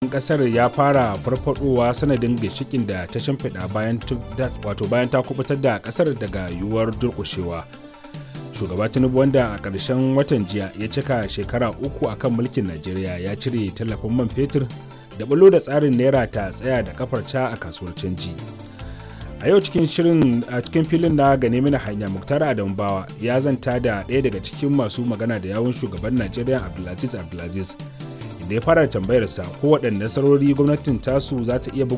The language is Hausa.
arzikin kasar ya fara farfadowa sanadin ginshikin da ta shimfiɗa bayan wato bayan ta kubutar da kasar daga yiwuwar durƙushewa shugaba tinubu wanda a ƙarshen watan jiya ya cika shekara uku a kan mulkin najeriya ya cire tallafin man fetur da bulo da tsarin naira ta tsaya da kafarta a kasuwar canji a yau cikin shirin a cikin filin na gane mini hanya muktar adamu bawa ya zanta da ɗaya daga cikin masu magana da yawun shugaban najeriya abdulaziz abdulaziz da ya fara tambayarsa ko waɗanne nasarori gwamnatin tasu za ta iya